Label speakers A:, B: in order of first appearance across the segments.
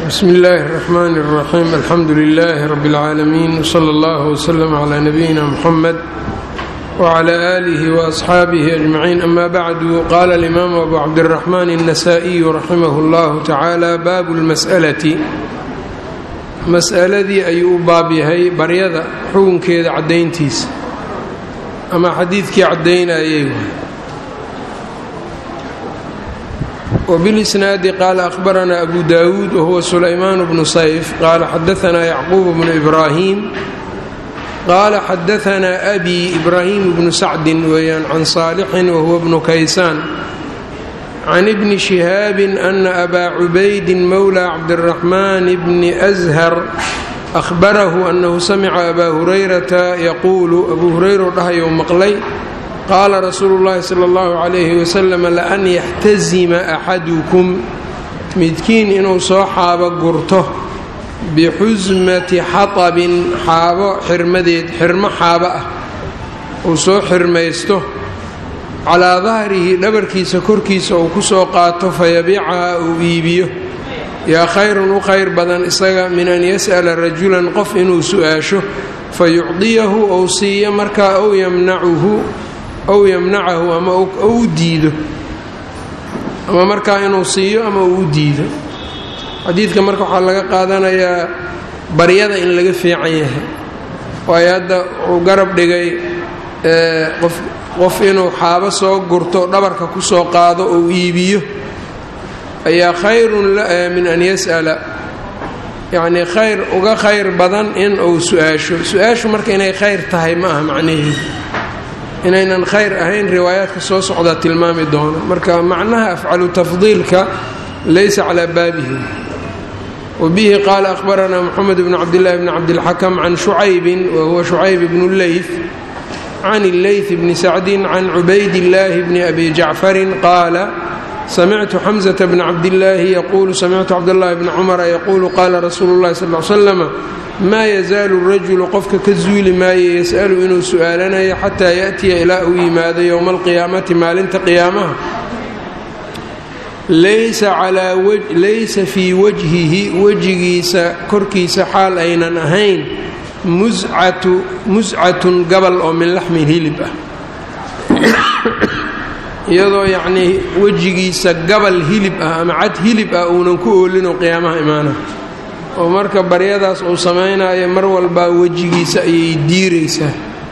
A: bsmi illaahi الرaxmaan الraxiim alxamdu lilaahi rabi اlcaalamiin wslى اllah wslm clى nabiyina muxamed wclى aalihi waasxaabihi ajmaciin ama bacdu qaala alimaamu abu cabdiraxmaan الnasaa-iyu raximah اllahu tacaala baabu اlmas'alati mas'aladii ayuu u baab yahay baryada xukunkeeda caddayntiisa ama xadiidkii caddaynayay wbilisnaadi qaala ahbaranaa abu dawuud wahuwa sulaymaan bnu sayf qaala xadaanaa yacquub bnu ibraahim qaala xadaanaa abi ibraahim bnu sacdin weeyaan can saalixin wahuwa bnu kaysaan can ibni shihaabin ana abaa cubaydin mowla cabdiraxmaan bni ashar ahbarahu annahu samica abaa hurayrata yaquulu abuu hurayra dhahayou maqlay qaala rasuulu llaahi sala allahu calayhi wasalam laan yaxtasima axadukum midkiin inuu soo xaabo gurto bixusmati xatabin xaabo xirmadeed xirmo xaabo ah uu soo xirmaysto calaa dahrihi dhabarkiisa korkiisa uu ku soo qaato fayabiicaha uu iibiyo yaa khayrun u khayr badan isaga min an yas'ala rajulan qof inuu su'aasho fayucdiyahu ou siiyo markaa ow yamnacuhu ow yamnacahu ama u diido ama markaa inuu siiyo ama uu u diido xadiidka marka waxaa laga qaadanayaa baryada in laga fiican yahay waayo hadda uu garab dhigay qof inuu xaabo soo gurto dhabarka ku soo qaado ou iibiyo ayaa khayrun min an yas'ala yacnii khayr uga khayr badan in uu su-aasho su-aashu marka inay khayr tahay ma aha macnaheedu inaynan khayr ahayn riwaayaadka soo socdaa tilmaami doono marka macnaha afcalu tafdiilka laysa calaa baabihi wabihi qaala ahbaranaa moxamed bn cabdillaahi bni cabdilxakam can shucaybin wa huwa shucayb bnu leyf can illeyth bni sacdin can cubaydillaahi bni abi jacfarin qaala samictu xamsata bna cabdillaahi yaquulu samictu cabdاllahi bni cumara yaquulu qaala rasuulu llahi sal l slama maa yazaalu rajulu qofka ka zuuli maayo yas'alu inuu su'aalanayo xataa ya'tiya ilaa uu yimaado yowma alqiyaamati maalinta qiyaamaha laysa fii wajhihi wejigiisa korkiisa xaal aynan ahayn muscatun gabal oo min laxmin hilib ah iyadoo yacnii wejigiisa gabal hilib ah ama cad hilib ah uunan ku oolinoo qiyaamaha imaana oo marka baryadaas uu samaynayo mar walbaa wejigiisa ayay diiraysaa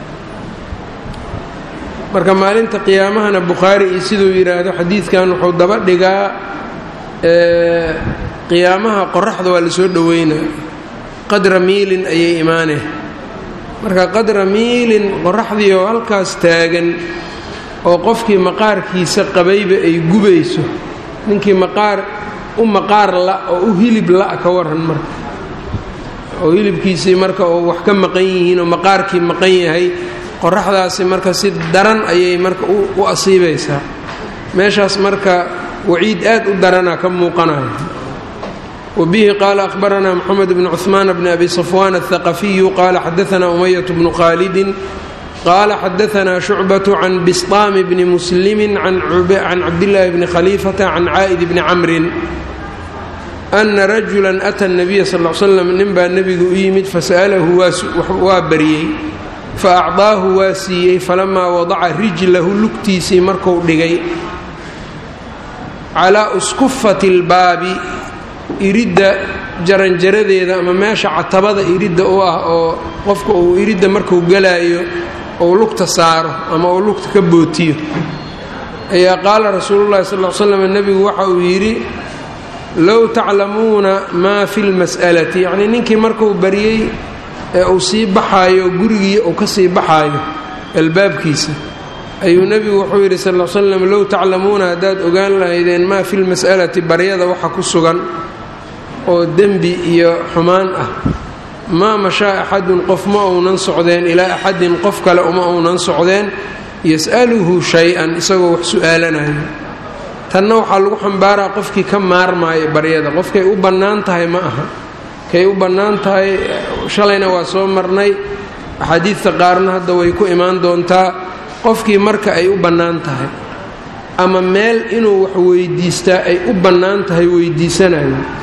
A: marka maalinta qiyaamahana bukhaari iyo siduu yidhaahdo xadiidkan wuxuu daba dhigaa qiyaamaha qoraxda waa lasoo dhoweynaa qadra miilin ayay imaaneen marka qadra miilin qoraxdii oo halkaas taagan oo qofkii maqaarkiisa qabayba ay gubayso ninkii maqaar u maqaar la oo u hilib la ka waran marka oo hilibkiisii marka oo wax ka maqan yihiin oo maqaarkii maqan yahay qoraxdaasi marka si daran ayay marka u asiibaysaa meeshaas marka waciid aad u daranaa ka muuqanaya wabihi qaala ahbaranaa moxamed bnu cuhmaan bni abi safwaan athaqafiyu qaala xadaanaa umayat bnu khaalidin qaala xadaanaa shucbatu can bistaami bni muslimi can cabdillaahi bni khaliifata can caa'id bni camrin ana rajulan ata nabiya sal l slam ninbaa nebigu u yimid fasa'alahu waa baryey fa acdaahu waa siiyey falamaa wadaca rijlahu lugtiisii marku dhigay calaa uskufati lbaabi iridda jaranjaradeeda ama meesha catabada iridda u ah oo qofka uu iridda marku galaayo ou lugta saaro ama uu lugta ka bootiyo ayaa qaala rasuululahi sal l slam nebigu waxa uu yidhi low taclamuuna maa fi lmas'alati yacnii ninkii markuu baryey ee uu sii baxaayo gurigii uu ka sii baxaayo albaabkiisa ayuu nebigu wuxuu yidhi sal l slam low taclamuuna haddaad ogaan lahaydeen maa fi lmas'alati baryada waxa ku sugan oo dembi iyo xumaan ah maa mashaa axadun qof ma uunan socdeen ilaa axadin qof kale uma uunan socdeen yas'aluhu shay-an isagoo wax su'aalanayo tanna waxaa lagu xambaaraa qofkii ka maarmaayo baryada qofkay u bannaan tahay ma aha kay u bannaan tahay shalayna waa soo marnay axaadiidta qaarna hadda way ku imaan doontaa qofkii marka ay u bannaan tahay ama meel inuu wax weydiistaa ay u bannaan tahay weydiisanayo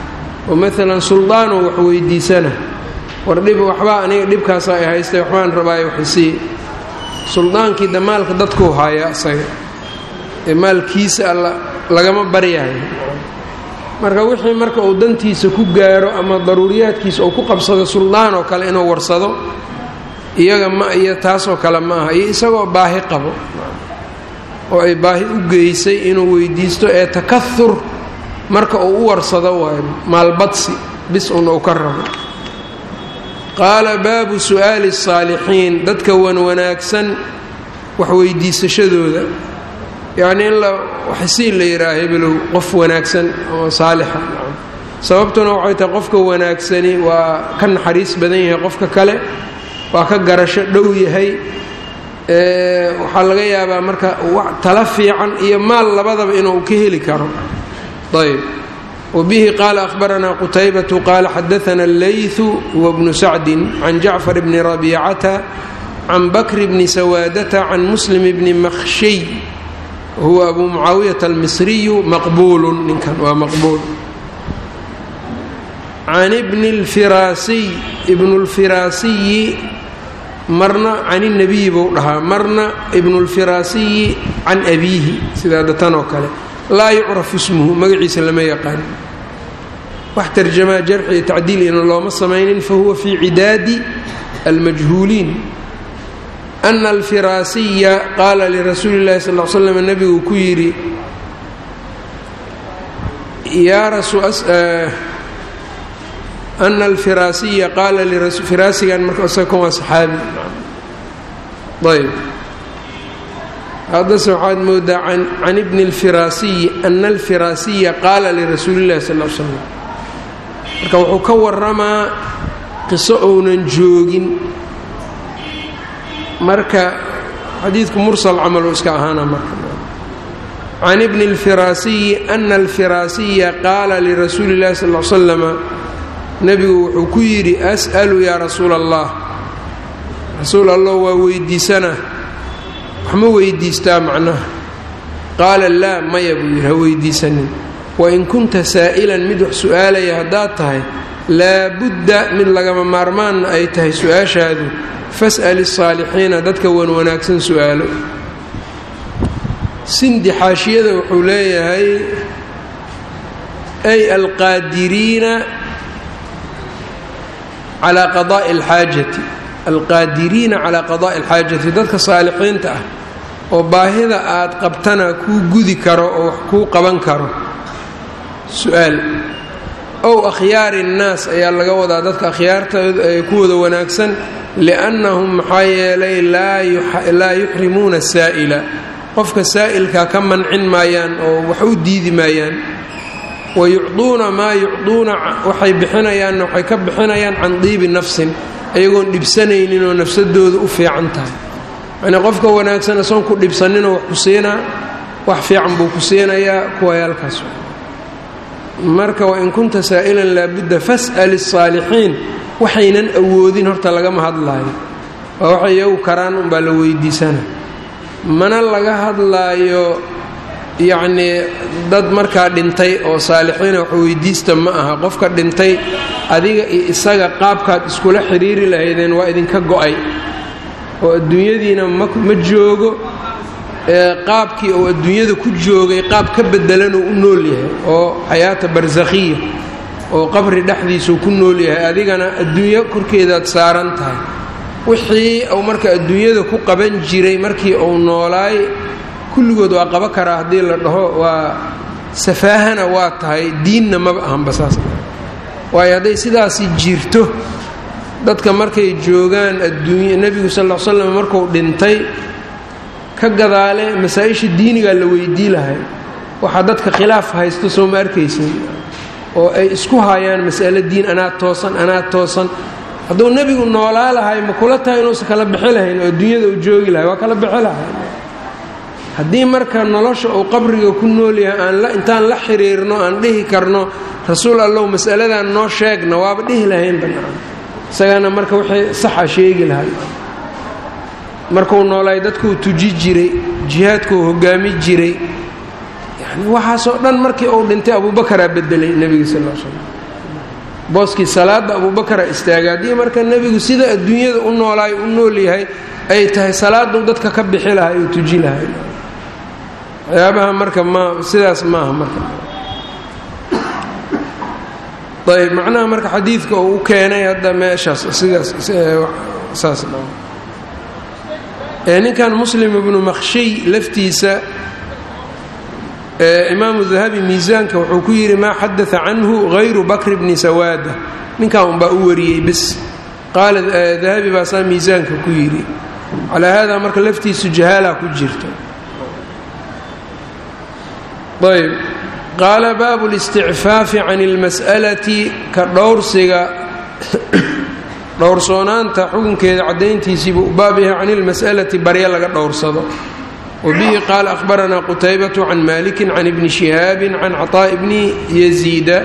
A: oo maalan suldaanoo wax weydiisana war dhib waxbaa aniga dhibkaasa ay haystay waxbaan rabaayo waxisii suldaankii de maalka dadkuu haaya isaga ee maalkiisa alla lagama baryayo marka wixii marka uu dantiisa ku gaaro ama daruuriyaadkiisa uu ku qabsado suldaan oo kale inuu warsado iyaga ma iyo taasoo kale ma aha iyo isagoo baahi qabo oo ay baahi u geysay inuu weydiisto ee takahur marka uu u warsado waayo maalbadsi bis un uu ka rabo qaala baabu su'aali الsaalixiin dadka wan wanaagsan wax weydiisashadooda yacnii in la waxsii la yidhaha hebelow qof wanaagsan oo saalixa sababtuna waxay tahay qofka wanaagsani waa ka naxariis badan yahay qofka kale waa ka garasho dhow yahay waxaa laga yaabaa marka tala fiican iyo maal labadaba inuu ka heli karo ayb wbihi qaala ahbaranaa qutaybatu qaala xadaana allayثu huwa bnu sacdi can jacfar bni rabiicata can bakri bni sawaadata can muslim bni makhshiy huwa abu mucaawiyata almisriyu maqbuulu ninkan waa maqbuul can bni lfiraasiy ibnu lfiraasiyi marna can اnabiyi buu dhahaa marna ibnu lfiraasiyi can abiihi sidaa datan oo kale laa yucrafu ismuhu magaciisa lama yaqaan wax tarjamaa jarxi iyo tacdiilina looma samaynin fahuwa fii cidaadi almajhuuliin ana alfiraasiya qaala lirasuuli اllahi sal l slam nabigu ku yidhi ana alfiraasiya qaala firaasigan marka isaga kan waa saxaabi ayb haddase waxaad moodaa can ibni اlfiraasiyi ana alfiraasiya qaala lirasuuli اllahi sal l slam marka wuxuu ka waramaa qiso ounan joogin marka xadiidku mursal camal uu iska ahaana marka can ibni اlfiraasiyi ana alfiraasiya qaala lirasuuli اllahi sal l slama nebigu wuxuu ku yidhi as'alu yaa rasuula allah rasuul allah waa weydiisana wax ma weydiistaa macnaha qaala laa maya buu yidhi ha weydiisanin wain kunta saa'ilan mid wax su'aalaya haddaad tahay laabudda mid lagama maarmaanna ay tahay su-aashaadu fas'al الsaalixiina dadka wan wanaagsan su'aalo sindi xaashiyada wuxuu leeyahay ay alqaadiriina calaa qadaa'i alxaajati alqaadiriina calaa qadaa'i alxaajati dadka saalixiinta ah oo baahida aad qabtana kuu gudi karo oo wax kuu qaban karo su-aal ow akhyaari innaas ayaa laga wadaa dadka akhyaartooda ee kuwooda wanaagsan liannahum maxaa yeelay laa yuxrimuuna saa'ila qofka saa'ilkaa ka mancin maayaan oo wax u diidi maayaan wa yucduuna maa yucduuna waxay bixinayaanna waxay ka bixinayaan can diibi nafsin ayagoon dhibsanaynin oo nafsadooda u fiican tahay yacnii qofka wanaagsan asoon ku dhibsaninoo wax ku siinaa wax fiican buu ku siinayaa kuwayaalkaas marka wain kunta saa'ilan laabudda fas'al الsaalixiin waxaynan awoodin horta lagama hadlaayo waa waxay iyagu karaan unbaa la weydiisana mana laga hadlaayo yacnii dad markaa dhintay oo saalixiina wax weydiista ma aha qofka dhintay adiga iyo isaga qaabkaad iskula xidhiiri lahaydeen waa idinka go'ay oo adduunyadiina ma joogo qaabkii uu adduunyada ku joogay qaab ka bedelanuu u nool yahay oo xayaata barsakhiya oo qabri dhexdiisuu ku nool yahay adigana adduunyo korkeedaad saaran tahay wixii uu marka adduunyada ku qaban jiray markii uu noolaay kulligood waa qaba karaa haddii la dhaho waa safaahana waa tahay diinna maba ahanba saas waayo hadday sidaasi jirto dadka markay joogaan adduunya nebigu sal l slam markuu dhintay ka gadaale masaa-isha diinigaa la weydii lahay waxaa dadka khilaaf haysto soo ma arkaysin oo ay isku hayaan mas'alo diin anaa toosan anaa toosan hadduu nebigu noolaa lahay ma kula tahay inuusan kala bixi lahayn oo adduunyada uu joogi lahay waa kala bixi lahay haddii marka nolosha uu qabriga ku nool yahay aan intaan la xiriirno aan dhihi karno rasuul allow mas'aladan noo sheegna waaba dhihi lahayn bannaan isagana marka wixii saxa sheegi lahay markuu noolaay dadkuu tuji jiray jihaadkuu hogaami jiray yani waxaasoo dhan markii uu dhintay abuubakaraa bedelay nebiga sal l slam booskii salaada abubakara istaaga haddii marka nebigu sida adduunyada u noolaayo u nool yahay ay tahay salaaduu dadka ka bixi lahay uu tuji lahay waxyaabaha marka ma sidaas maaha marka ayb macnaha marka xadiidka uu u keenay hadda meeshaas sidaas saas ninkan muslim ibnu makhshiy laftiisa imaamu dahabi miisaanka wuxuu ku yidhi maa xadaa canhu hayru bakr bni sawaada ninkan unbaa u wariyey bis qaala dahabi baasaa miisaanka ku yidhi calaa haadaa marka laftiisu jahaala ku jirta ayb qaala baabu listicfaafi can اlmas'alati ka dhowrsiga dhowrsoonaanta xukunkeeda caddayntiisiibuu baab yahay can ilmas'alati barya laga dhowrsado wabihi qaala ahbaranaa qutaybatu can maliki can ibni shihaabi can caطaaءi bni yaziida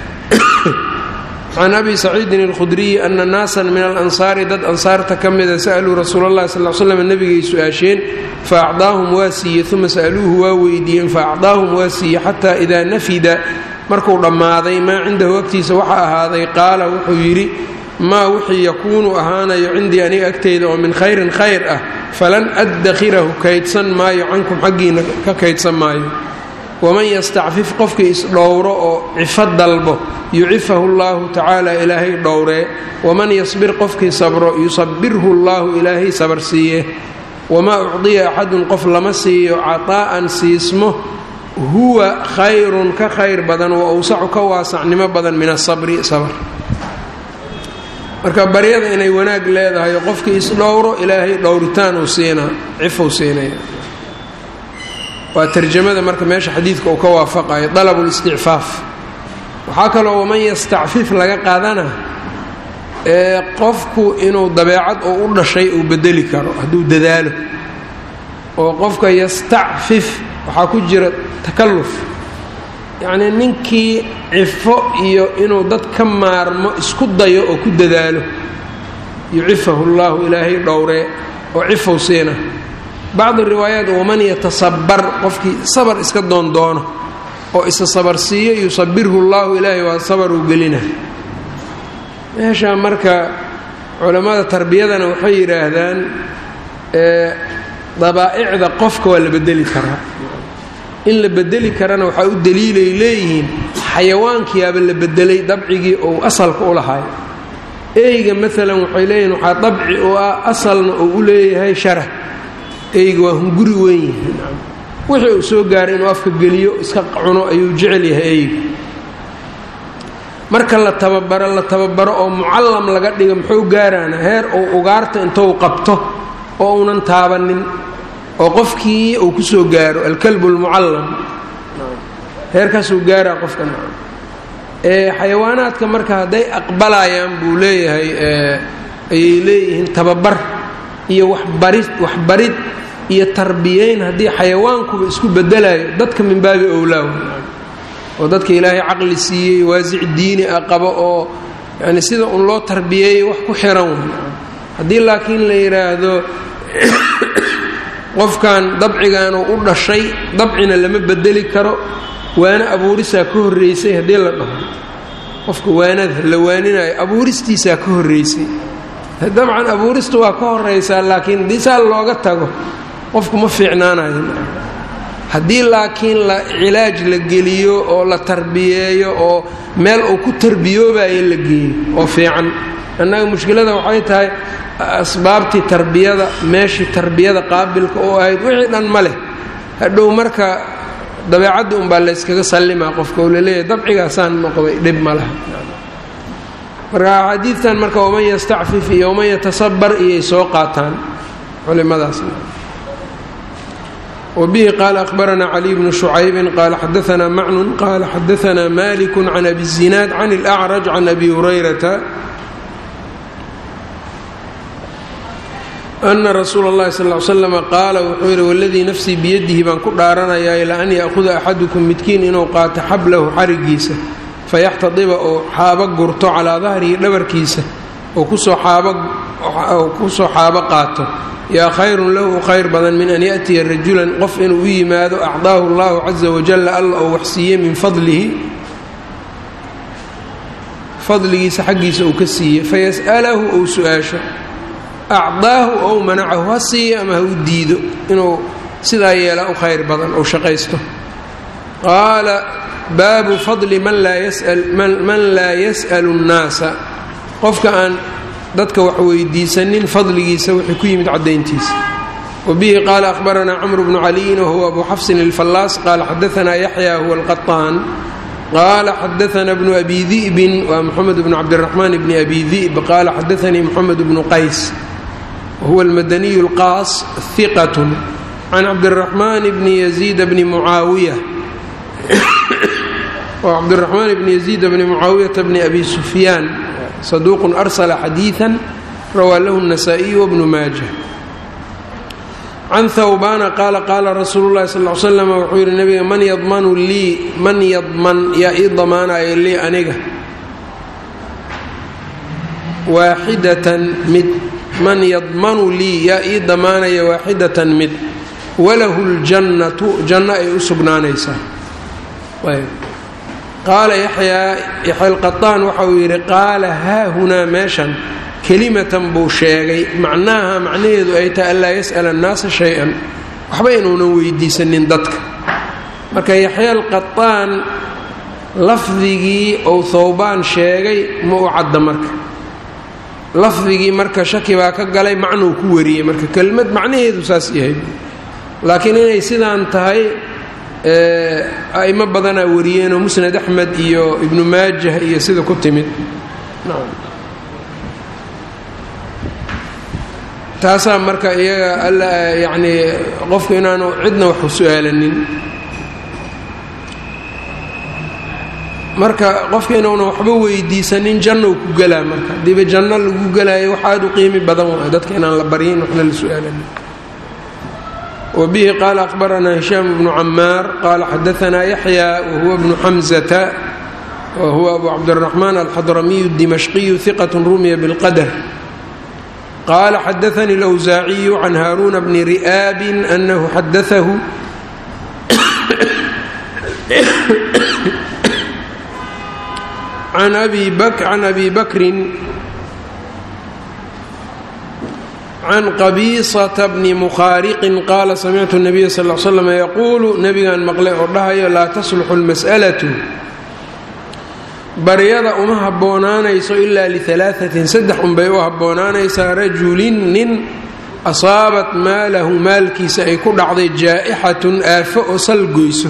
A: can abi saciidin اlkhudriyi ana naasan min alansaari dad ansaarta ka mida sa'luu rasuula اllahi sal slam nebigay su-aasheen faacdaahum waa siiye uma sa'luuhu waa weydiiyeen faacdaahum waa siiye xataa idaa nafida markuu dhammaaday maa cindahu agtiisa waxa ahaaday qaala wuxuu yidhi maa wixii yakuunu ahaanayo cindii aniga agteyda oo min khayrin khayr ah falan addakhirahu kaydsan maayo cankum xaggiina ka kaydsan maayo waman yastacfif qofkii isdhowro oo cifo dalbo yucifahu llaahu tacaala ilaahay dhowree waman yasbir qofkii sabro yusabirhu llaahu ilaahay sabar siiye wamaa ucdiya axadun qof lama siiyo cataa'an siismo huwa khayrun ka khayr badan wa awsacu ka waasacnimo badan min asabri sabr marka baryada inay wanaag leedahay qofkii isdhowro ilaahay dhowritaan uu siinaa cifuu siinaya waa tarjamada marka meesha xadiidka uu ka waafaqayo dalab listicfaaf waxaa kaloo waman yastacfif laga qaadana ee qofku inuu dabeecad oo u dhashay uu bedeli karo hadduu dadaalo oo qofka yastacfif waxaa ku jira takalluf yacnii ninkii cifo iyo inuu dad ka maarmo isku dayo oo ku dadaalo yucifahu llaahu ilaahay dhowree oo cifow siina bacdi riwaayaat waman yatasabar qofkii sabar iska doondoono oo isa sabar siiyo yusabirhu llaahu ilaahay waa sabaruu gelina meesha marka culammada tarbiyadana waxay yidhaahdaan dabaa'icda qofka waa la bedeli karaa in la bedeli karana waxaa u daliilay leeyihiin xayawaankiyaaba la bedelay dabcigii ou asalka u lahay eyga maalan waxay leeyihiin waxaa dabci oo ah asalna uu u leeyahay sharah eyga waa hunguri weyn yihiin wixii uu soo gaaray inuu afka geliyo iska cuno ayuu jecel yahay eyga marka la tababaro la tababaro oo mucallam laga dhigo muxuu gaaraana heer uu ugaarta intuu qabto oo uunan taabanin oo qofkii uu ku soo gaaro alkalbu lmucallam heerkaasuu gaaraa qofka ee xayawaanaadka marka hadday aqbalayaan buu leeyahay ayay leeyihiin tababar iyo waxbarid waxbarid iyo tarbiyeyn haddii xayawaankuba isku bedelayo dadka min baabi owlaaw oo dadka ilaahay caqli siiyey waasic diini ah qabo oo yani sida un loo tarbiyeeyey wax ku xiran wey haddii laakiin la yidhaahdo qofkan dabcigaanu u dhashay dabcina lama bedeli karo waana abuurisaa ka horreysay haddii la dhaho qofka waanada la waaninayo abuuristiisaa ka horreysay dabcan abuurista waa ka horeysaa laakiin haddii saa looga tago qofku ma fiicnaanayo haddii laakiin la cilaaj la geliyo oo la tarbiyeeyo oo meel uu ku tarbiyoobayo la geeyo oo fiican annaga mushkilada waxay tahay asbaabtii tarbiyada meeshii tarbiyada qaabilka oo ahayd wixii dhan ma leh hadhow marka dabeecadda unbaa layskaga sallimaa qofka oo laleeyahay dabcigaasaan noqday dhib ma laha marka axaadiidtan marka waman yastacfif iyo waman yatasabar iyay soo qaataan culimadaas wbihi qaala ahbaranaa caliy bnu shucaybin qaala xadaanaa macnun qaala xadaanaa maliku can abi zinaad can اlأcraj can abi hurayrata ana rasuula اllahi sal l slama qaala wuxuu yidhi waladii nafsii biyadihi baan ku dhaaranayaa ilaa an ya'huda axadukum midkiin inuu qaato xablahu xarigiisa fayaxtadiba oo xaabo gurto calaa dahrihi dhabarkiisa oo kusoo xaabo qaato yaa khayrun lahu khayr badan min an ya'tiya rajulan qof inuu u yimaado acdaahu allahu caza wajalla alla oo waxsiiye min fadlihi fadligiisa xaggiisa uu ka siiyey fayas'alahu ou su-aasho acdaahu ou manacahu ha siiyo ama ha u diido inuu sidaa yeelaa u khayr badan ou shaqaysto qaala baabu fadli man laa yas'alu nnaasa qofka aan dadka wax weydiisanin fadligiisa wixii ku yimid caddayntiisa wabihi qaala ahbaranaa camru bnu caliyin wahuwa abu xafsin ilfallaas qaala xadaanaa yaxya huwa alqaطaan qaala xadaana bnu abi di'bin waa moxamed bnu cabdiraxmaan bni abi di'b qaala xadaanii moxamed bnu qays wahuwa almadaniyu lqaas hiqat can cabdiraxmaan bni yaziid bni mucaawiya cabdiraxmaan bni yaziid bni mucaawiyata bni abi sufyaan saduuqun arsala xadiidan rawaa lahu الnasaa-iyu wbnu maaja can hawbaana qaala qaala rasuulu llahi sal l slam wuxuu yidhi nabiga man yadmanu lii man yadman yaa ii damaanaya lii aniga waaxidatan mid man yadmanu lii yaa ii damaanaya waaxidatan mid walahu ljannatu janno ay u sugnaanaysaa qaala yaxyaa yaxya alqaطaan waxa uu yidhi qaala haahunaa meeshan kelimatan buu sheegay macnaha macnaheedu ay tahay anlaa yas'ala annaasa shay-an waxba inuunan weydiisanin dadka marka yaxya alqaطaan lafdigii ou thawbaan sheegay ma u cadda marka lafdigii marka shaki baa ka galay macnuu ku wariyey marka kelmad macnaheedu saas yahay laakiin inay sidaan tahay a'imo badanaa wariyeenoo musnad axmed iyo ibnu maajah iyo sida ku timid taasaa marka iyaga alla yacnii qofku inaanu cidna wax su-aalanin marka qofka inuuna waxba weydiisanin jannou ku gelaa marka hadiiba janno lagu gelaayo wax aada u qiimi badan waay dadka inaan la baryin waxna la su-aalanin wbihi qaala ahbaranaa hishaam bnu camaar qaala xadaanaa yaxya wahuwa bnu xamzata wahuwa abu cabdiraxmaan alxadramiyu dimashqiyu hiqat rumiya bilqadar qaala xadaanii lwsaaciyu can haaruuna bni ri'aabin anahu xadaahu can abi bakrin can qabiisata bni mukhaariqin qaala samictu nabiya sal l slam yaquulu nebigan maqlay oo dhahayo laa tasluxu lmas'alatu baryada uma habboonaanayso ilaa lialaaثatin saddex unbay u habboonaanaysaa rajulin nin asaabat maalahu maalkiisa ay ku dhacday jaa'ixatun aafo oo salgoyso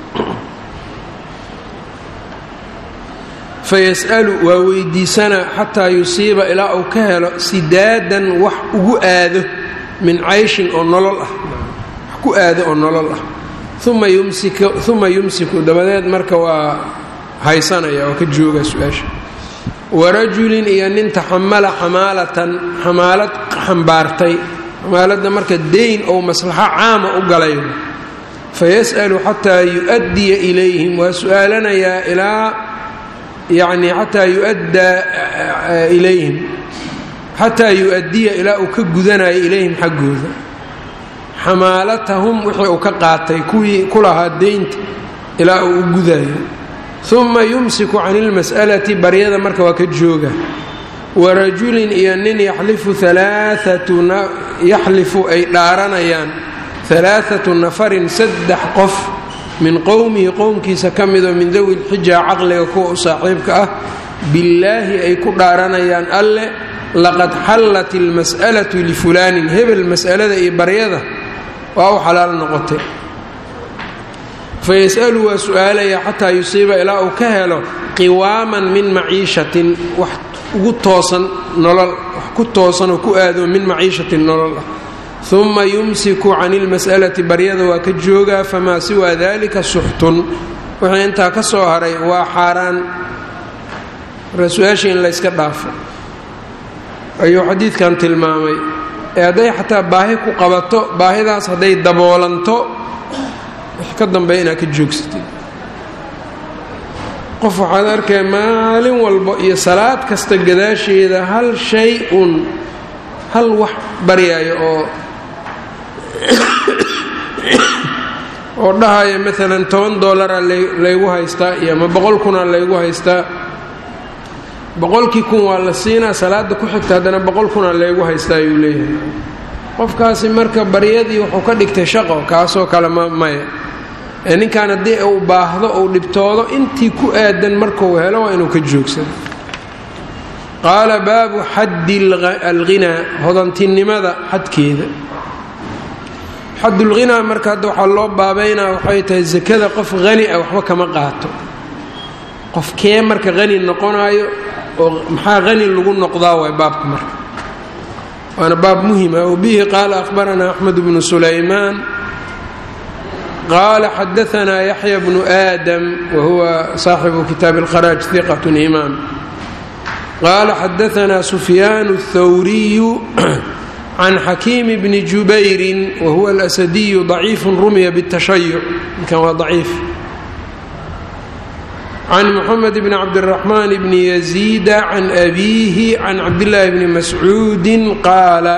A: fayas'alu waa weydiisanaa xataa yusiiba ilaa uu ka helo sidaadan wax ugu aado min cayshin oo nolol ah wax ku aado oo nolol ah uma yumsiku uma yumsiku dabadeed marka waa haysanaya oo ka jooga su-aasha warajulin iyo nin taxamala xamaalatan xamaalad xambaartay xamaaladda marka dayn ou maslaxo caama u galay fayas'alu xataa yu'addiya ilayhim waa su-aalanayaa ilaa yacni xataa yuaddaa ilayhim xataa yu-addiya ilaa uu ka gudanayo ilayhim xaggooda xamaalatahum wixii uu ka qaatay kuwii ku lahaa deynta ilaa uu u gudayo uma yumsiku can ilmas'alati baryada marka waa ka jooga warajulin iyo nin yaxlifu alaaatuna yaxlifu ay dhaaranayaan alaaatu nafarin saddex qof min qowmihi qowmkiisa ka midoo min dawi lxija caqliga kuwa u saaxiibka ah billaahi ay ku dhaaranayaan alle laqad xallat ilmas'alatu lifulaanin hebel mas'alada iyo baryada waa u xalaal noqotay fayas'alu waa su-aalaya xataa yusiiba ilaa uu ka helo qiwaaman min maciishatin wax ugu toosan nolol wax ku toosan oo ku aado min maciishatin nolol ah uma yumsiku can ilmas'alati baryada waa ka joogaa famaa siwaa dalika suxtun wixii intaa ka soo haray waa xaaraan ra-su-aashii in layska dhaafo ayuu xadiidkan tilmaamay ee hadday xataa baahi ku qabato baahidaas hadday daboolanto wax ka dambeeya inaad ka joogsatid qof waxaad arkaya maalin walba iyo salaad kasta gadaasheeda hal shay uun hal wax baryaayo oo oo dhahaya maalan toban dollaraa laygu haystaa iyo ama boqol kunaa laygu haystaa boqolkii kun waa la siinaa salaada ku xigta haddana boqol kunaa leegu haystaa ayuu leeyahay qofkaasi marka baryadii wuxuu ka dhigtay shaqo kaasoo kale ma maya ee ninkan haddii uu baahdo uu dhibtoodo intii ku aadan markuu helo waa inuu ka joogsado qaala baabu xaddi alghinaa hodantinimada xadkeeda xadulghinaa marka hadda waxaa loo baabaynaa waxay tahay sakada qof hani ah waxba kama qaato qofkee marka hani noqonaayo oo maxaa hani lagu noqdaa waay baabka marka waana baab muhima wbihi qaala ahbaranaa axmed bnu sulaymaan qaala xadaanaa yaxya bnu aadam wahuwa saaxibu kitaabi اlkharaaj iqat imaam qaala xadaanaa sufyaan اthawriyu can xakiimi bni jubayrin wahuwa alasadiyu ضaciifu rumiya bالtashayuc ninkan waa ضaciif can mxamed bn cabdالraxmaan bni yaziida can abiihi can cabdillaahi bni mascuudi qaala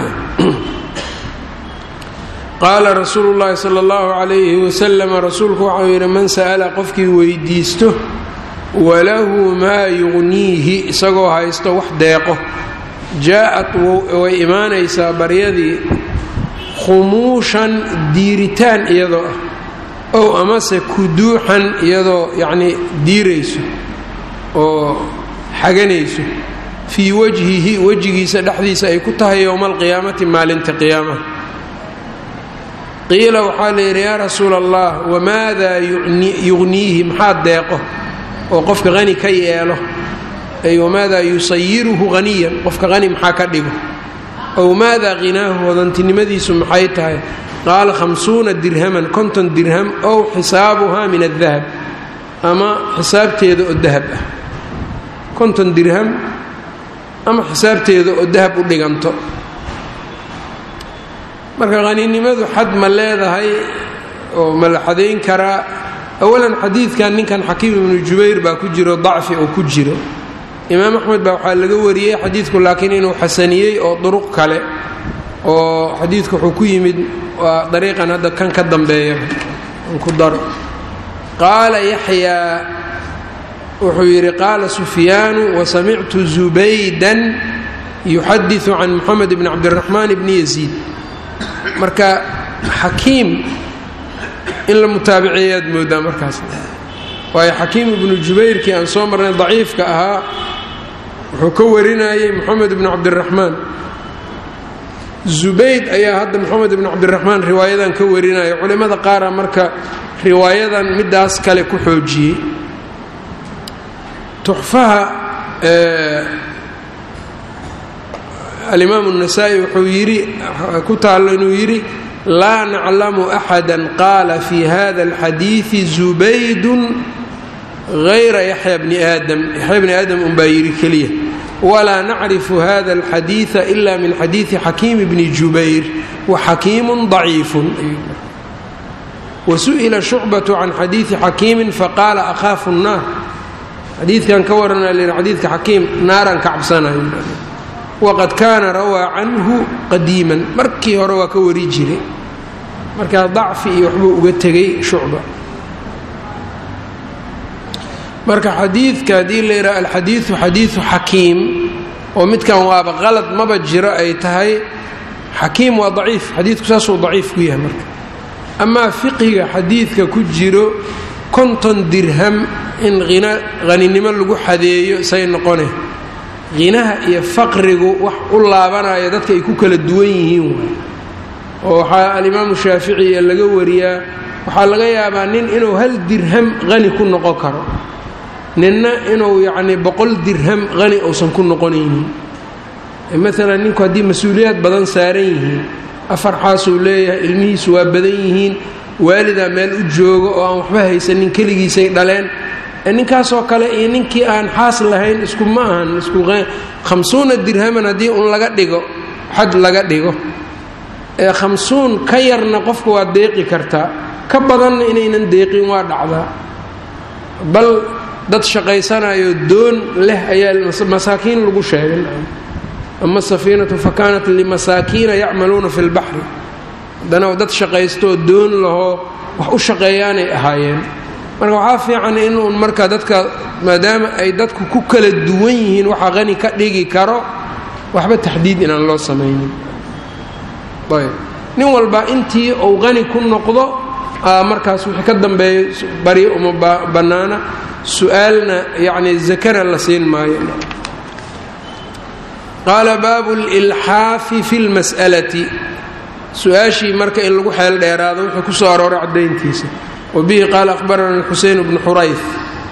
A: qaala rasuulu llaahi sala allahu calayhi wasalam rasuulku waxau yidhi man sa'ala qofkii weydiisto walahu maa yugniihi isagoo haysto wax deeqo jaa-at way imaanaysaa baryadii khumuushan diiritaan iyadoo ah ow amase kuduuxan iyadoo yacnii diirayso oo xaganayso fii wajhihi wejigiisa dhexdiisa ay ku tahay yowma alqiyaamati maalinta qiyaamaha qiila waxaa la yidhi yaa rasuula allah wamaadaa yugniihi maxaa deeqo oo qofka hani ka yeelo ay wamaadaa yusayiruhu haniyan qofka hani maxaa ka dhigo ow maadaa hinaahu hodantinimadiisu maxay tahay qaala hamsuuna dirhaman konton dirham ow xisaabuhaa min adahab ama xisaabteeda oo dahab ah konton dirham ama xisaabteeda oo dahab u dhiganto marka haninimadu xad ma leedahay oo ma la xadayn karaa awalan xadiidkan ninkan xakiim ibnu jubayr baa ku jiro dacfi oo ku jiro imaam axmed baa waxaa laga wariyey xadiidku laakiin inuu xasaniyey oo duruq kale oo xadiidku wuxuu ku yimid waa dariiqan hadda kan ka dambeeya an ku daro qaala yaxyaa wuxuu yidhi qaala sufyaanu wasamictu zubaydan yuxadiثu can moxamed bni cabdiraxmaan bni yaziid marka xakiim in la mutaabiceeyaad moodaa markaas waayo xakiim ibnu jubayrkii aan soo marnay daciifka ahaa wuxuu ka warinayey moxamed ibnu cabdiraxmaan zubayd ayaa hadda moxamed ibnu cabdiraxmaan riwaayadan ka warinaya culimmada qaara marka riwaayadan midaas kale ku xoojiyey tuxfaha alimaam الnasaa-i wuxuu yidhi ku taallo inuu yidhi laa naclamu axada qaala fi hada اlxadiiثi zubaydun غayra yaxya bni aadam yaxya bni aadam unbaa yidhi keliya walaa nacrifu hada اlxadiiثa ila min xadiiثi xakiim bni jubayr waxakiimu ضaciifu wasu'ila shucbaة can xadiiثi xakiimi faqaala akhaafu الnaar xadiidkan ka warana l xadiidka xakiim naaraan ka cabsanayo waqad kaana rawaa canhu qadiiman markii hore waa ka wari jiray markaa dacfi iyo waxbuu uga tegay shucba marka xadiidka haddii la yidhaha alxadiidu xadiidu xakiim oo midkan waaba qalad maba jiro ay tahay xakiim waa daciif xadiidku saasuu daciif ku yahay marka amaa fiqiga xadiidka ku jiro konton dirham in hina haninimo lagu xadeeyo say noqone hinaha iyo faqrigu wax u laabanaya dadka ay ku kala duwan yihiin waay oo waxaa alimaamu shaaficiya laga wariyaa waxaa laga yaabaa nin inuu hal dirham hani ku noqon karo ninna inuu yacnii boqol dirham hani uusan ku noqonaynin maalan ninku haddii mas-uuliyaad badan saaran yihiin afar xaasuu leeyahay ilmihiisu waa badan yihiin waalidaa meel u joogo oo aan waxba haysanin keligiisay dhaleen ninkaasoo kale iyo ninkii aan xaas lahayn isku ma ahan isku khamsuuna dirhaman haddii un laga dhigo xad laga dhigo ee khamsuun ka yarna qofka waa deeqi kartaa ka badanna inaynan deeqin waa dhacdaa bal dad shaqaysanayo doon leh ayaa masaakiin lagu sheegay ama safiinatu fa kaanat limasaakiina yacmaluuna fi lbaxri haddana dad shaqaystoo doon lahoo wax u shaqeeyaanay ahaayeen marka waxaa fiican inuun marka dadka maadaama ay dadku ku kala duwan yihiin waxaa qani ka dhigi karo waxba taxdiid inaan loo samaynin ayb nin walba intii uu qani ku noqdo markaas wixii ka dambeeya baryo uma bannaana su-aalna yacni zakana la siin maayo qaala baabu lilxaafi fi lmas'alati su-aashii marka in lagu xeel dheeraado wuxuu ku soo arooray caddayntiisa wa bihi qaala akhbarana xuseyn bnu xurayf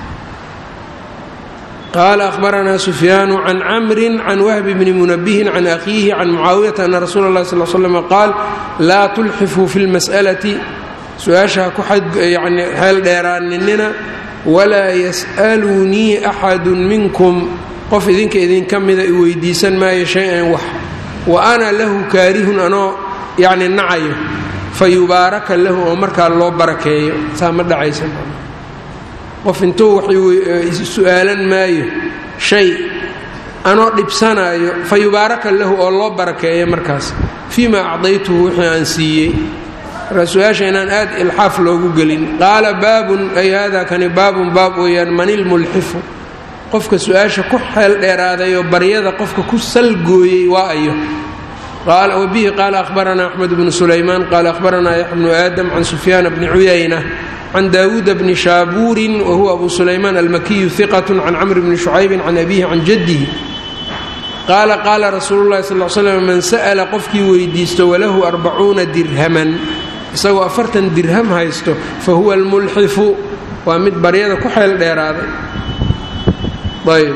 A: qaala akhbaranaa sufyaanu can camrin can wahbi bni munabihin can akhiihi can mucaawiyata ana rasuula اllahi sal slm qaal laa tulxifuu fi lmas'alati su-aasha ha ku yani xeel dheeraaninina walaa yas'alunii axadu minkum qof idinka idinka mida i weydiisan maayo shay-an wax wa ana lahu kaarihun anoo yacni nacayo fa yubaaraka lahu oo markaa loo barakeeyo saa ma dhacaysa qof intuu wax su-aalan maayo shay anoo dhibsanaayo fa yubaaraka lahu oo loo barakeeyo markaas fii ma acdaytuhu wixii aan siiyey markaa su-aasha inaan aad ilxaaf loogu gelin qaala baabun ay hada kani baabun baab weeyaan manilmulxifu qofka su-aasha ku xeel dheeraadayoo baryada qofka ku salgooyey waa ayo wabihi qaala ahbaranaa axmed bnu sulaymaan qaala ahbaranaa yaxya bnu aadam can sufyaana bni cuyayna can daawuuda bni shaabuurin wa huwa abu sulaymaan almakiyu hiqat can camri bni shucaybin can abihi can jaddihi qaala qaala rasuulu llahi sal l slam man sa'la qofkii weydiisto walahu arbacuuna dirhaman isagoo afartan dirham haysto fa huwa almulxifu waa mid baryada ku xeel dheeraaday ayb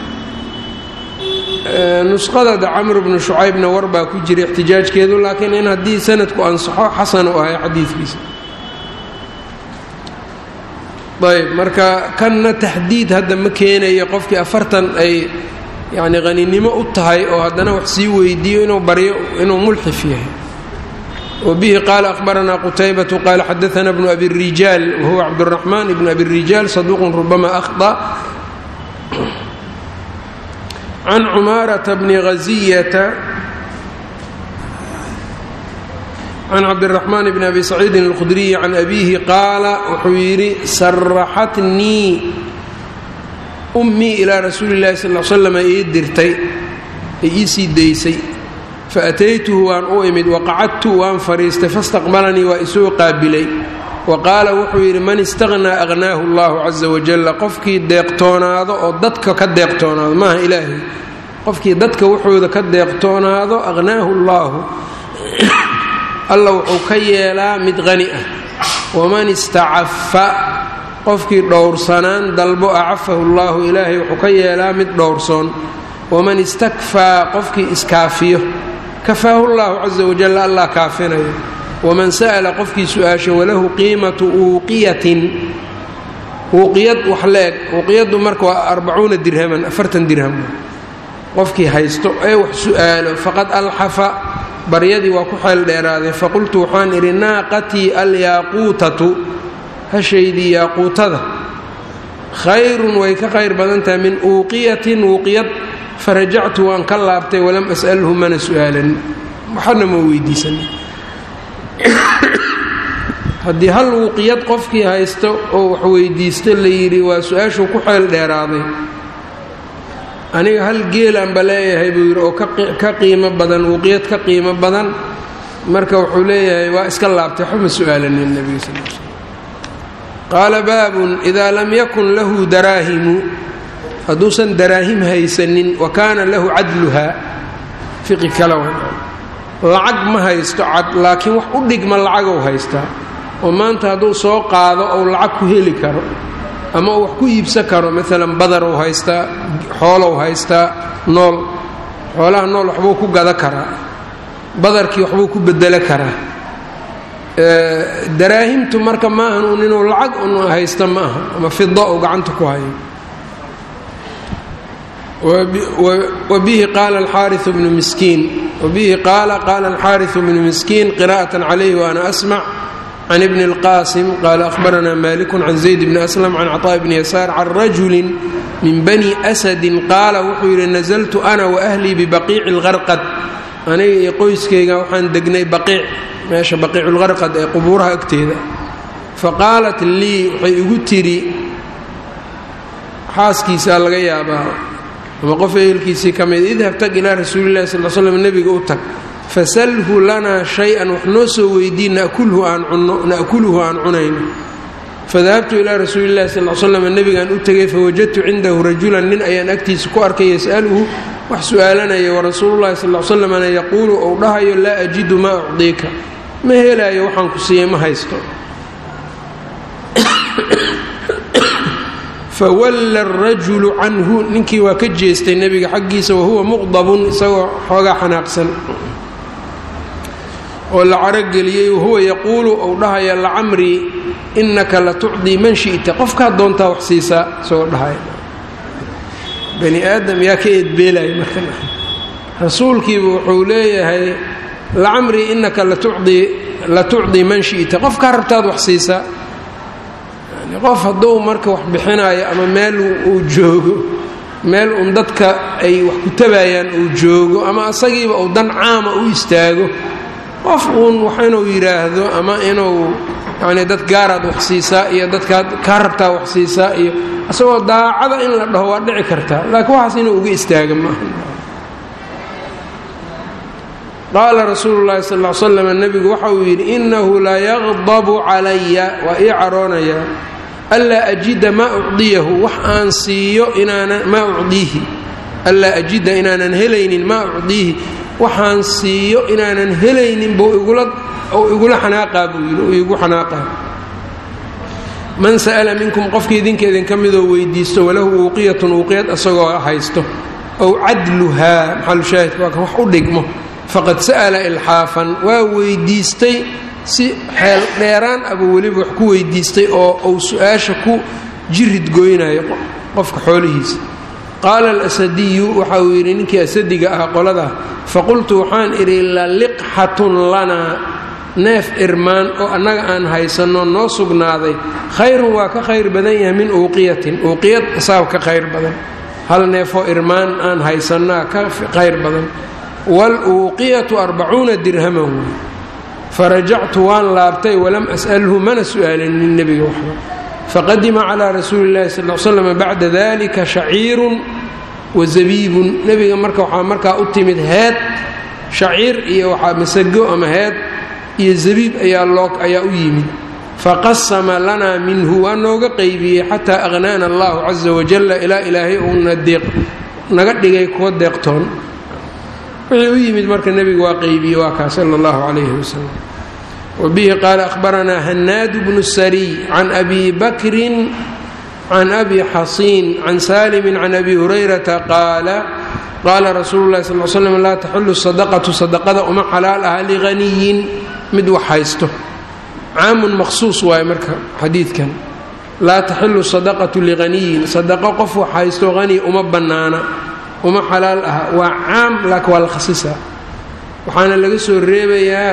A: nusqadada camr bnu shucaybna war baa ku jira ixtijaajkeedu laakiin in haddii sanadku ansaxo xasan u ahay xadiidkiisa ayb marka kanna taxdiid hadda ma keenayo qofkii afartan ay yani qaninimo u tahay oo haddana wax sii weydiiyo inuu baryo inuu mulxif yahay wbihi qaala ahbaranaa qutaybatu qaala xadaana bnu abi rijaal wahuwa cabduraxmaan ibnu abi rijaal saduuqun rubama ahda can cumaarata bni haziyata can cabdiraxmaan bni abi saciidin alkhudriyi can abiihi qaala wuxuu yidhi saraxatnii ummii ilaa rasuuli llahi sal l slam ii dirtay ay ii sii daysay faataytuhu waan u imid waqacadtu waan fadhiistay fastaqbalanii waa isoo qaabilay wa qaala wuxuu yidhi man istaqhnaa aqhnaahu allahu casa wajalla qofkii deeqtoonaado oo dadka ka deeqtoonaado maaha ilaahay qofkii dadka wuxuuda ka deeqtoonaado aqhnaahu allaahu alla wuxuu ka yeelaa mid qani ah waman istacafa qofkii dhowrsanaan dalbo acafahu allaahu ilaahay wuxuu ka yeelaa mid dhowrsoon waman istakfaa qofkii iskaafiyo kafaahu llahu casa wajal allah kaafinayo waman sa'la qofkii su-aasho walahu qiimatu uuqiyatin uuqiyad wax la-eg uuqiyaddu marka waa arbacuuna dirhaman afartan dirham qofkii haysto ee wax su-aalo faqad alxafa baryadii waa ku xeel dheeraaday faqultu waxaan idhi naaqatii alyaaquutatu hashaydii yaaquutada khayrun way ka khayr badan tahay min uuqiyatin uuqiyad farajactu waan ka laabtay walam as'alhu mana su-aalan waxana ma weydiisan haddii hal wuuqiyad qofkii haysto oo wax weydiista la yidhi waa su-aashuu ku xeel dheeraaday aniga hal geelanba leeyahay buu yidhi oo ka qiimo badan wuuqiyad ka qiimo badan marka wuxuu leeyahay waa iska laabtay waxba ma su-aalanin nebiga sal l slm qaala baabun idaa lam yakun lahu daraahimu hadduusan daraahim haysanin wa kaana lahu cadluha fiqi kale lacag ma haysto cad laakiin wax u dhigma lacagow haystaa oo maanta hadduu soo qaado ou lacag ku heli karo ama uu wax ku iibsan karo maalan badarow haystaa xoolow haystaa nool xoolaha nool waxbuu ku gada karaa badarkii waxbuu ku bedelo karaa daraahimtu marka maahan un inuu lacag un haysta ma aha ama fida uu gacanta ku hayo wbihi qaala alxaariu bnu miskiin wabihi qaala qaala alxaariu bnu miskiin qira'atan calayhi waana asmac can ibni اlqaasim qaala ahbaranaa maliku can zayd bni aslam can caطaaء bni yasaar can rajulin min bani asadin qaala wuxuu yidhi nazltu ana waahlii bibaqiici اlgarqad aniga iyo qoyskayga waxaan degnay baqiic meesha baqiicu lgarqad ee qubuuraha agteeda faqaalat lii waxay igu tidhi xaaskiisaa laga yaabaa ama qof ehelkiisii ka mid idhab tag ilaa rasuulillahi sal slam nebiga u tag fasalhu lanaa shay-an wax noo soo weydiin nakulhu aan cunno na'kuluhu aan cunayno fadahabtu ilaa rasuulillahi sal l slam nebigaan u tegay fawajadtu cindahu rajulan nin ayaan agtiisa ku arkay yas'aluhu wax su'aalanaya warasuululahi sal slamna yaquulu ou dhahayo laa ajidu maa ucdiika ma helaayo waxaan ku siiyey ma haysto fawalla arajulu canhu ninkii waa ka jeestay nebiga xaggiisa wahuwa muqdabun isagoo xoogaa xanaaqsan oo la carogeliyey wahuwa yaquulu ou dhahaya lacamrii innaka la tucdii man shi'ta qofkaad doontaa wax siisaa isagoo dhahaya bani aadam yaa ka eedbeelaya marka rasuulkiiba wuxuu leeyahay lacamrii innaka la tucdii man shi'ta qofkaa rabtaad wax siisaa qof hadduu marka wax bixinaayo ama meel uu joogo meel uun dadka ay wax ku tabayaan uu joogo ama asagiiba uu dan caama u istaago qof uun wax inuu yidhaahdo ama inuu yacnii dad gaaraad wax siisaa iyo dadkaad kaa rabtaa wax siisaa iyo isagoo daacada in la dhaho waa dhici kartaa laakiin waxaas inuu uga istaaga maaha qaala rasuulu llahi sal l slam nebigu waxa uu yidhi innahu la yaqdabu calaya waa ii caroonayaa anlaa ajida maa ucdiyahu wax aan siiyo inaanan maa ucdiihi anlaa ajida inaanan helaynin maa ucdiihi waxaan siiyo inaanan helaynin buu igula ou igula xanaaqaa buu yidhi uu igu xanaaqaa man sa'ala minkum qofkii idinka idinka midoo weydiisto walahu uuqiyatun uuqiyad isagoo haysto ow cadluhaa maxalushaahidka waa kan wax u dhigmo faqad sa'ala ilxaafan waa weydiistay si xeel dheeraan abuu weliba wax ku weydiistay oo uu su-aasha ku jirid goynayo qofka xoolihiisa qaala alasadiyu waxa uu yidhi ninkii asadiga ah qoladaa faqultu waxaan idhi laliqxatun lanaa neef irmaan oo annaga aan haysanno noo sugnaaday khayrun waa ka khayr badan yahay min uuqiyatin uuqiyad isaab ka khayr badan hal neefoo irmaan aan haysannaa ka khayr badan waluuqiyatu arbacuuna dirhaman wey farajactu waan laabtay walam as'alhu mana su'aalinin nebiga waxba faqadima calaa rasuuli llahi sal l slam bacda dalika shaciirun wa zabiibun nebiga marka waxaa markaa u timid heed shaciir iyo waxaa masago ama heed iyo zabiib ayaa loo ayaa u yimid faqasama lanaa minhu waa nooga qaybiyey xataa aqhnaana allahu caza wajalla ilaa ilaahay uuna deeq naga dhigay kuwa deeqtoon wixii u yimid marka nebiga waa qaybiyey waa kaa sala allahu calayhi wasalam wabihi qaala ahbaranaa hanaadu bnu sariy can abi bakrin can abi xasiin can saalimin can abi hurayrata qaala qaala rasuulu llahi sal l slam laa taxulu sadaqatu sadaqada uma xalaal aha lighaniyin mid wax haysto caamun maqsuus waaye marka xadiidkan laa taxilu sadaqatu lighaniyin sadaqo qof wax haysto hani uma bannaana uma xalaal aha waa caam laakiin waa la khasisaa waxaana laga soo reebayaa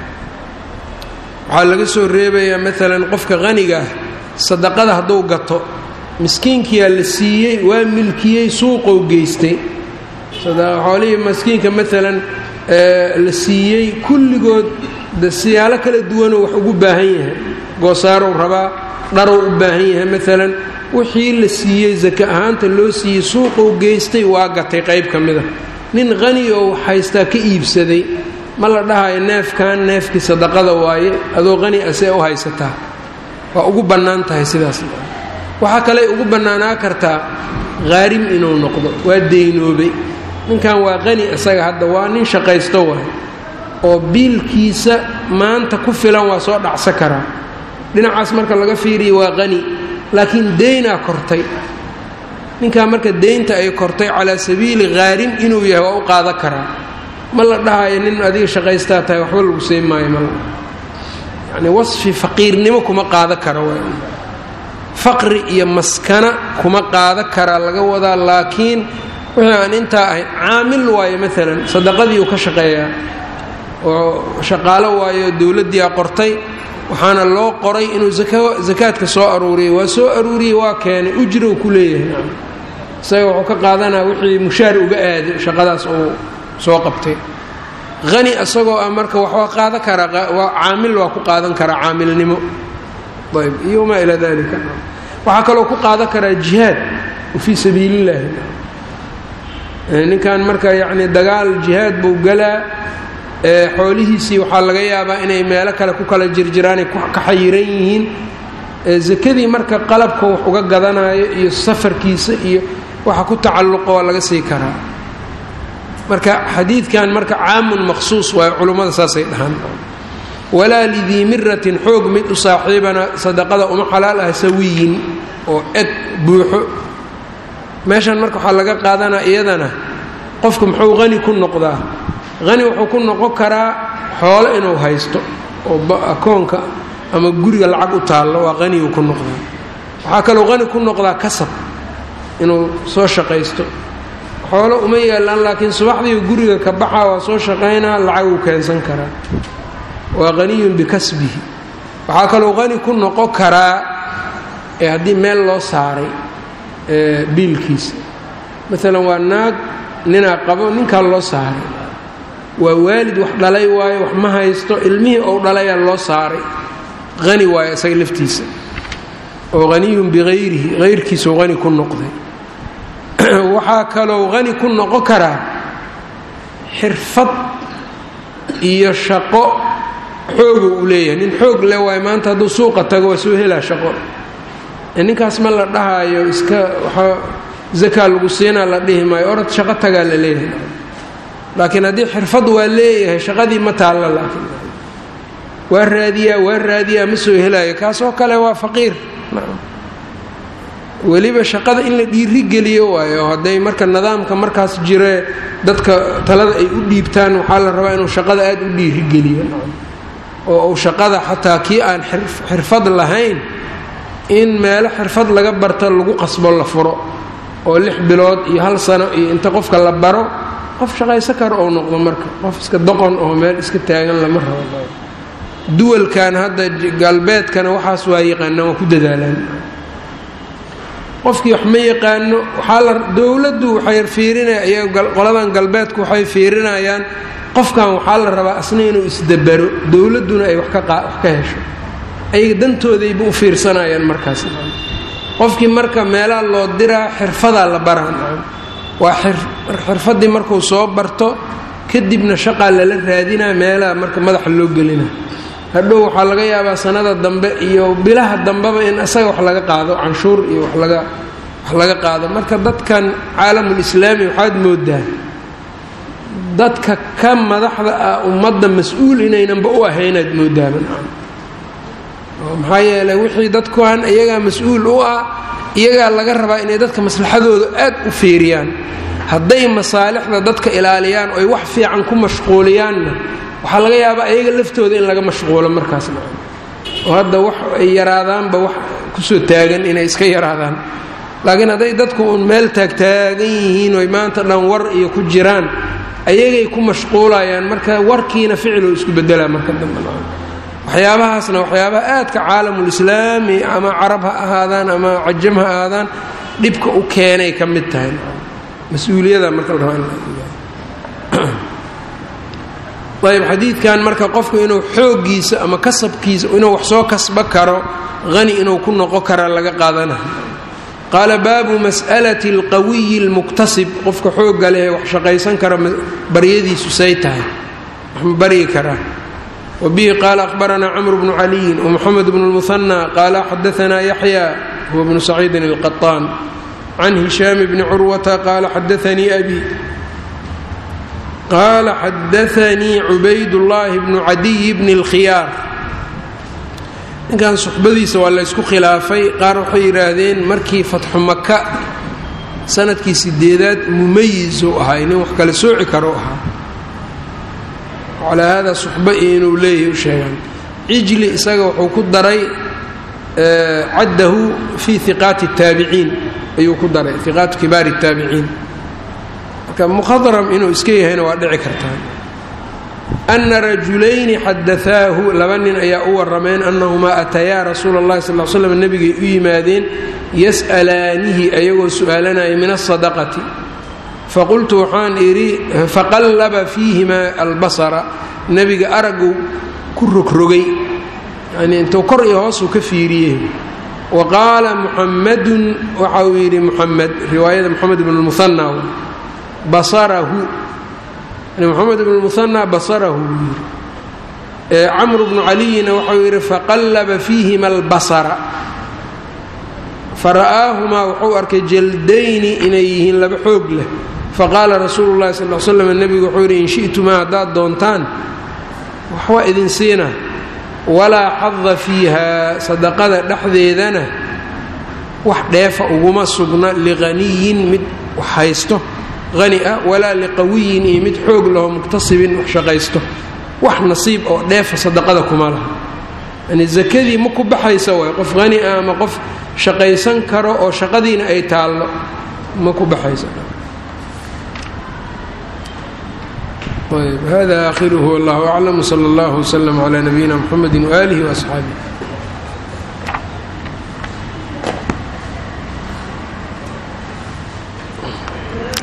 A: waxaa laga soo reebayaa maalan qofka haniga ah sadaqada hadduu gato miskiinkiyaa la siiyey waa milkiyey suuqou geystay xoolihii miskiinka maalan la siiyey kulligood de siyaalo kala duwanoo wax ugu baahan yahay goosaarow rabaa dharow u baahan yahay maalan wixii la siiyey saka ahaanta loo siiyey suuqou geystay waa gatay qayb ka mida nin hani oo haystaa ka iibsaday ma la dhahayo neefkan neefkii sadaqada waaye adoo hani asee u haysataa waa ugu bannaan tahay sidaas waxaa kaley ugu bannaanaa kartaa khaarim inuu noqdo waa deynoobay ninkan waa qani isaga hadda waa nin shaqaysto waay oo biilkiisa maanta ku filan waa soo dhacsa karaa dhinacaas marka laga fiiriya waa qani laakiin deynaa kortay ninkaa marka deynta ay kortay calaa sabiili khaarim inuu yahay waa u qaadan karaa ma la dhahayo nin adiga shaqaystaa tahay waxba lagu sii maayo mal yacni wasfi faqiirnimo kuma qaadan karo w faqri iyo maskana kuma qaadan karaa laga wadaa laakiin wixii aan intaa ahayn caamil waayo maalan sadaqadii uu ka shaqeeyaa oo shaqaalo waayo dowladdiia qortay waxaana loo qoray inuu sakaadka soo aruuriyay waa soo aruuriyey waa keenay ujrow ku leeyahay isaga wuxuu ka qaadanaa wixii mushaar uga aaday shaqadaas uu soo qabtay hani isagoo ah marka waxbaa qaadan karaa caamil waa ku qaadan karaa caamilnimo ayb iyo wamaa ilaa dalika waxaa kaloo ku qaadan karaa jihaad fii sabiili illaahi ninkan marka yacni dagaal jihaad buu galaa xoolihiisii waxaa laga yaabaa inay meelo kale ku kala jirjiraanay ka xayiran yihiin sakadii marka qalabka wax uga gadanayo iyo safarkiisa iyo waxa ku tacalluqo waa laga sii karaa marka xadiidkan marka caamun maqsuus waayo culummada saasay dhahaan walaa lidii miratin xoog mid u saaxiibana sadaqada uma xalaal ah sawiyin oo eg buuxo meeshan marka waxaa laga qaadanaa iyadana qofku muxuu qani ku noqdaa qani wuxuu ku noqon karaa xoolo inuu haysto oo akoonka ama guriga lacag u taallo waa qaniyuu ku noqdaa waxaa kaloo qani ku noqdaa kasab inuu soo shaqaysto xoolo uma yeelaan laakiin subaxdii guriga ka baxaa waa soo shaqaynaa lacaguu keensan karaa waa qaniyun bikasbihi waxaa kaloo qani ku noqon karaa ee haddii meel loo saaray biilkiisa maalan waa naag ninaa qabo ninkaa loo saaray waa waalid wax dhalay waayo wax ma haysto ilmihii ou dhalayaa loo saaray qani waayo isaga laftiisa oo qaniyun biqayrihi hayrkiisuu qani ku noqday waxaa kalou qani ku noqon karaa xirfad iyo shaqo xooga uu leeyahay nin xoog le waayo maanta hadduu suuqa tago waa soo helaa shaqo ninkaas ma la dhahaayo iska waxaa zakaa lagu siinaa la dhihi maayo orad shaqo tagaa la leeyahay laakiin haddii xirfad waa leeyahay shaqadii ma taalla laakiin waa raadiyaa waa raadiyaa ma soo helaayo kaasoo kale waa faqiir weliba shaqada in la dhiirigeliyo waayo hadday marka nidaamka markaas jiree dadka talada ay u dhiibtaan waxaa la rabaa inuu shaqada aada u dhiirigeliyo oo uu shaqada xataa kii aan xirfad lahayn in meelo xirfad laga barta lagu qasbo la furo oo lix bilood iyo hal sano iyo inta qofka la baro qof shaqayso karo ou noqdo marka qof iska doqon oo meel iska taagan lama rabo duwalkan hadda galbeedkana waxaas waa yaqaanaan waa ku dadaalaan qofkii wax ma yaqaano waxaa la dowladdu waxay fiirinaya qoladan galbeedku waxay fiirinayaan qofkan waxaa la rabaa asna inuu isdabaro dowladduna ay wax ka hesho ayaga dantoodayba u fiirsanayaan markaas qofkii marka meelaha loo diraa xirfadaa la baraan waa xirfaddii markuu soo barto kadibna shaqaa lala raadinaa meelaha marka madaxa loo gelina hadhow waxaa laga yaabaa sanada dambe iyo bilaha dambeba in isaga wax laga qaado canshuur iyo wax laga wax laga qaado marka dadkan caalamulislaami waxaad moodaa dadka ka madaxda ah ummadda mas-uul inaynanba u ahaynaad moodaaba maxaa yeeley wixii dadkuan iyagaa mas-uul u ah iyagaa laga rabaa inay dadka maslaxadooda aad u fiiriyaan hadday masaalixda dadka ilaaliyaan oy wax fiican ku mashquuliyaanna waxaa laga yaabaa iyaga laftooda in laga mashquulo markaasna oo hadda wax ay yaraadaanba wax kusoo taagan inay iska yaraadaan laakiin hadday dadku uun meel taagtaagan yihiin oy maanta dhan war iyo ku jiraan ayagay ku mashquulayaan marka warkiina ficiloo isku bedelaa marka dambe waxyaabahaasna waxyaabaha aadka caalamulislaami ama carab ha ahaadaan ama cajam ha ahaadaan dhibka u keenay ka mid tahay mas-uuliyada marka la rabaa ayb xadiidkan marka qofku inuu xooggiisa ama kasabkiisa inuu wax soo kasba karo hani inuu ku noqon kara laga qaadanayo qaala baabu mas'alati alqawiyi almuktasib qofka xoogga leh wax shaqaysan kara baryadiisu say tahay wax ma baryi karaa wbihi qaala ahbaranaa cmr bnu caliyin wmuxamed bnu lmuhanى qaala xadaanaa yaxya huwa bnu saciidin اlqaطaan can hishaam bni curwata qaala xadaanii abi qaala xadaanii cubaydullaahi bnu cadiy bni اlkhiyaar ninkan suxbadiisa waa laysku khilaafay qaar waxay yidhaahdeen markii fatxu maka sanadkii sideedaad mumayizuu ahaa nin wax kale sooci karo ahaa calaa hada suxba iyo inuu leeyahay u sheegaan cijli isaga wuxuu ku daray caddahu fii hiqaati الtaabiciin ayuu ku daray hiqaatu kibaari الtaabiciin marka mukhadram inuu iska yahayna waa dhici kartaa ana rajulayni xadaaahu laba nin ayaa u warameen annahumaa atayaa rasuula اllahi sal l slam nebigay u yimaadeen yas'alaanihi ayagoo su'aalanaya min aلsadaqati faqultu waxaan idhi faqallaba fiihimaa albasara nebiga aragu ku rogrogay yani intuu kor iyo hoosuu ka fiiriyey wa qaala muxamadun waxa uu yidhi muxamed riwaayada moxamed ibn lmuhanna basarahu moxamed ibn lmuhanna basarahu buu yidhi camru bnu caliyina waxau yidhi faqallaba fiihima albasara fara'aahumaa wuxuu arkay jaldayni inay yihiin laba xoog leh faqaala rasuulu llahi sal l slam nebigu wuxuu yidhi in shi'tumaa haddaad doontaan waxwaa idin siina walaa xada fiiha sadaqada dhexdeedana wax dheefa uguma sugna liqaniyin mid wax haysto hani ah walaa liqawiyin iyo mid xoog laho muktasibin wax shaqaysto wax nasiib oo dheefa sadaqada kuma laha yani zakadii ma ku baxaysa waay qof hani ah ama qof shaqaysan karo oo shaqadiina ay taallo ma ku baxaysa hada aakhiruhu wallahu aclam wsala allahu wslm cla nabiyina mxamedi waaalihi waasxaabih